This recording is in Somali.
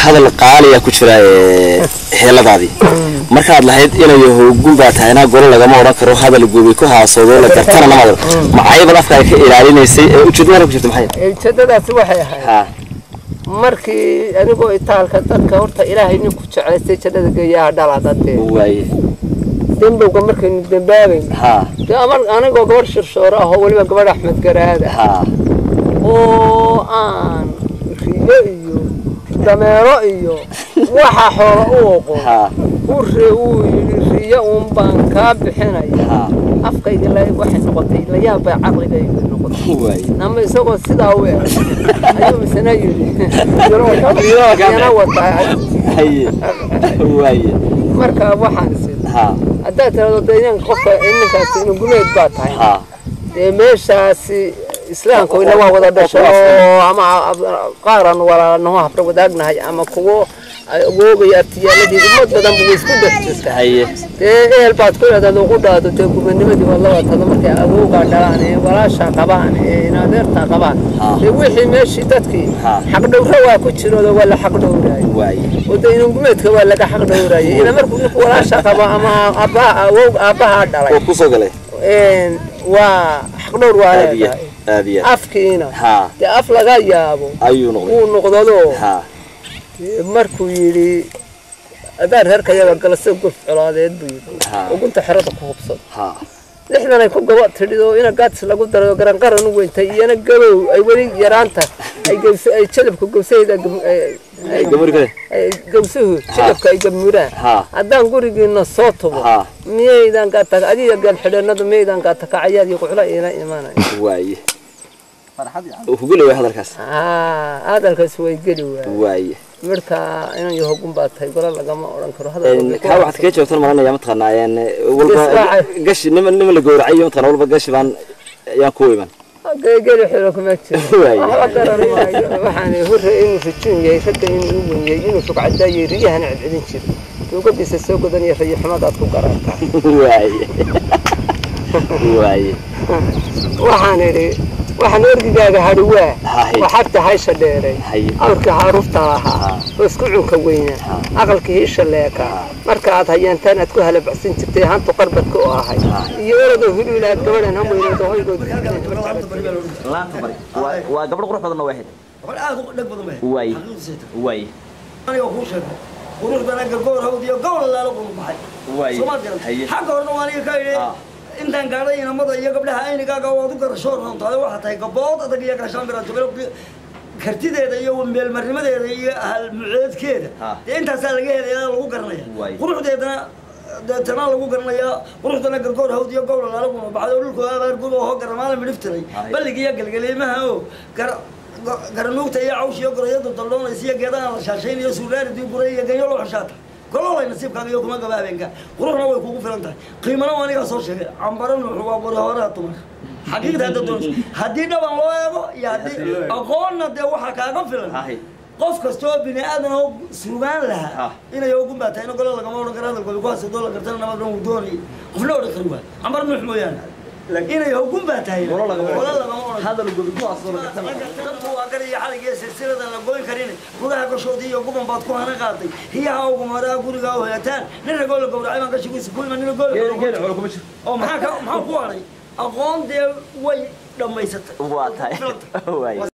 hadal qaaliya ku jira ee, heeladaadii markaad lahayd inayo hoogun baa tahay inaa golo lagama odhan karo hadal gubi ku haasoodo la gartana nama macaybal afkaaga ka ilaalinaysay ee ujeedada ku jirta maxay ujeedadaasi waxay ahayd ha markii anigoo itaalka dadka horta ilaahay ninku jeclaystay jannada geeyaha dhala dadee waaye dembowga markaynu dembaabayn ha dee amar anigoo gabadh shirshoore ah oo weliba gabadh axmed garaad ah ha oo aan riyo iyo dameero iyo waxa xoola u oqon ha u re uu yidhi riyo uun baan kaa bixinaya ha afkayga la waxay noqotay la yaab bay caqligayga noqotay waaye nama isagoo sidaa u eg ayuu misna yidhi yana wataa haye waaye marka waxaan isin ha haddaad tirahdo de inanka qofka ninkaasi inuu gumeed baa tahay ha dee meeshaasi islaamka ila waa wada dhasho oo ama qaaran walaanaho habra wadaagnahay ama kuwo awoogaya artiyaaladii ummad badan buu isku dhex jirta haye dee ehel baad ku leedaad ugu dhaado dee gubanimadii waad la watada markay awoogaa dhalaan ee walaashaa qabaan ee inadeertaa qabaan Ha. dee wixii meeshii dadkii Ha. xaqdhowra waa ku jiroodo waa la xaqdhowraayay waaye oo dee inuu gumeedka waa laga xaqdhowraayay ila markuu ninku walaasha qabo ama aabbaha awoog aabbahaa dhalay oo kusoo galay een, waa xaqdhowr waa aad iyo leedahay aad iyo afkiina ha dee af laga yaabo ayuu noqday wuu noqdado ha markuu yidhi adaan reerka yaga galase gurf colaadeed buu yidhi Ha. ugunta xerada ku hubsado ha lixdan ay ku gaba tidhido ina gaadis lagu darayo garanqaran u weyntay iyana gabow ay weli yaraanta ay gawsa ay jalabka gawsaheeda gam- ay- ay- gamari kale ay gawsuhu jalabka ay gamuraan ha haddaan gurigiina soo tubo ha miyaydan gaata adiga gaalxidhanadu miyaydan gaata kacayaad iyo quxla ila imanay waaye hugule waay hadalkaas haa hadalkaas way geli waay waaye marka inan iyo hogun baa tahay gola lagama odhan karo Een, kaa waxaad kaga jawaabtan maranaya mataqaanaa een, walba Iswaacay. gashi nima nima la gowracayo mataqaana walba gashi baan ayaan ku iman geli xiro kuma jiro Waaye. waxba garan maayo waxaan hore inuu rajuun yahay ragga inuu u wenyay inuu rugcadaayay riyahana celcelin jiro duugadiisa soo godanaya rayo xumadaad ku garaata waaye waaye waxaan idhi waxaan orgigaaga hadhi waa Haye. waxagta haysha dheeray Haye. awrkii haruufta lahaa oo isku cunka weynaa aqalkii hiisha leeka marka aad hayeentaan aad ku halabacsan jirtay hantu qarbadka oo ahay iyo orodoo huluulaad gabadhan hamweynooda hoygooda laanta bari waa gabadh qurux badan oo waaxid waxaan aad u dhag badan bay Waay. xaqiiqdiisa waaye aniga kuu sheegay quruxdana gargoor hawd iyo gobol laalo qulu baxay Waay. soomaad garan Haye. xagga horena waa aniga ka idhi Ah. intaan gaadhay inamada iyo gabdhaha aynigaaga waad u garasho runtaada waxaa tahay gabood adag iyo gaashaan biraanjogalo kartideeda iyo meelmarnimadeeda iyo halmuceedkeeda Ah. dee intaasaa laga helaya lagu garanaya Waay. quruxdeedana deetana lagu garanayaa quruxdana gargoor hawd iyo gobol laalo qulu baxay oo dhulkooda abaar gub oo garamaala midhiftiray Haye. balliga iyo galgaliimaha oo gar garanuugta iyo cawsh iyo gorayadu daldhoonaysa iyo geedaha la shaashayn iyo suulaaridii guray iyo ganyo loo xushaata gololay nasiibkaaga iyo kuma gaba habeenka quruxna way kugu filan tahay qiimana waa anigaa soo sheegay cambaro nuuxu waa qori horaha dumarka xaqiiqda hadda doonayso haddii dhaban loo eego iyo haddii aqoonna dee waxaa kaaga filan Haye. qof kasta oo bini aadan oo sugaan lahaa Ah. inay ogun baa tahay in golo lagama odhan karo hadalkooda ku hasadoo la gartana nabad dhan uu doonayay qofna odhan kari waay cambar nuux mooyaane inay ogun baa tahay Golo lagama odhan. golo lagama odhan hadal gobi ku haasoo la gartana dadku waa gar iyo xalig iyo silsilada la goyn karin gudaha gashoodii iyo guban baad ku hana qaaday hiyaha ugu maraa guriga oo hoyataan nin ragoo la gowracay baan gashigiisa ku iman nin gool xoolo kuma jiro oo maxaa ka maxaa ku haray aqoon dee way dhammaysatay waa tahay waaye